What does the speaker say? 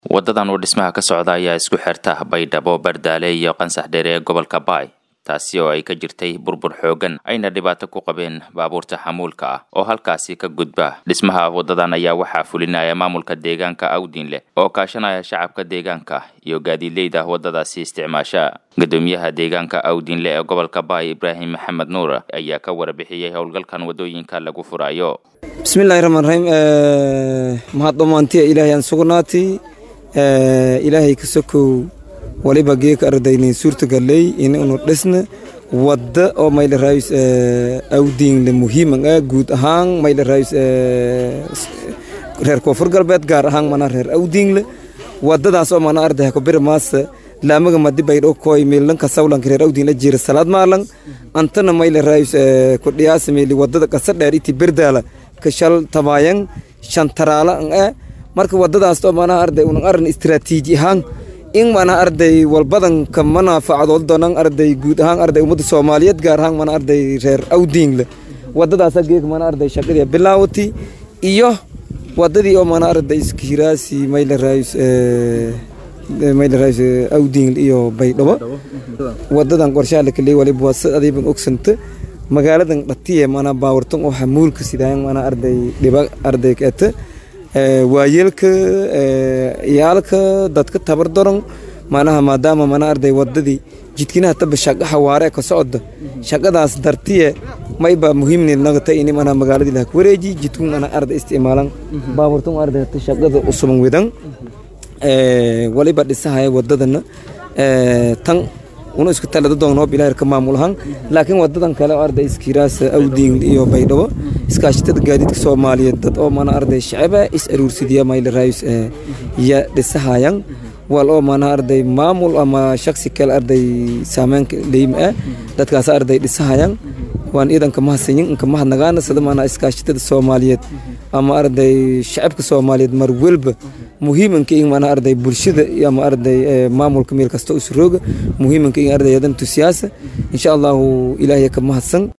wadadan uu dhismaha ka socda ayaa isku xirta baydhabo bardaale iyo qansax dheere ee gobolka baay taasi oo ay ka jirtay burbur xoogan ayna dhibaato ku qabeen baabuurta xamuulka ah oo halkaasi ka gudba dhismaha wadadan ayaa waxaa fulinaya maamulka deegaanka awdinleh oo kaashanaya shacabka deegaanka iyo gaadiidleyda wadadaasi isticmaasha gudoomiyaha deegaanka awdinle ee gobolka baay ibraahim maxamed nuur ayaa ka warbixiyey howlgalkan wadooyinka lagu furayo bismillahi raxmaan raxiim mahad dhammaantiya ilaahay aan sugnaatay ilaahay ka sokow waliba geeka ardaynin suurtagaley in unu dhisna wadda oo mayla raayus awdiinle muhiiman ah guud ahaan mayla raayus reer koonfur galbeed gaar ahaan mana reer awdiinle wadadaas oo mana arday ko bir maasa laamaga madi baydho koy meelanka sawlanka reer awdiinle jira salaad maalan antana mayla raayus ko dhiyaasa meeli wadada qasa dheer iti berdaala ka shal tabaayan shantaraala an ah marka wadadaas oo mana arday unan aran istiraatiiji ahaan in mana arday walbadanka manaafacadood doonan arday guud ahaan arday ummadda soomaaliyeed gaar ahaan mana arday reer awdiingle wadadaasa geeg mana arday shaqadii bilaawati iyo wadadii oo mana arday iskihiraasi mayla raayus mayla raayus awdiingle iyo baydhabo wadadan qorshaha la kaleey waliba waa si adiiban ogsanta magaaladan dhatiye mana baawartan oo xamuulka sidaayan mana arday dhiba arday keeta waayeelka iyaalka dadka tabar daran manaha maadaama mana arday wadadii jidkinaha taba shaqa xawaare ka socda shaqadaas dartiye mayba muhiimni nagata ini mana magaaladii laha wareeji jidku mana arday isticmaalan baaburtun arday shaqada usuban wedan waliba dhisahaya wadadana tan una isku talada doonoo bilaahir ka maamul ahaan laakiin wadadan kale oo arday iskiraas awdiin iyo baydhabo iskaashatada gaadiidka soomaaliyeed dad oo mana arday shacaba is aruursidiya mayla raayus ya dhisahayan wal oo mana arday maamul ama shaksi kale arday saameynka leyim ah dadkaas arday dhisahayan waan iidanka mahadsanyin inka mahadnagaana sida mana iskaashatada soomaaliyeed ama arday shacabka soomaaliyeed mar welba muhiimanka in mana arday bulshada ama arday maamulka meel kasta isu rooga muhiimanka in arday yadan tusiyaasa insha allahu ilaahay ka mahadsan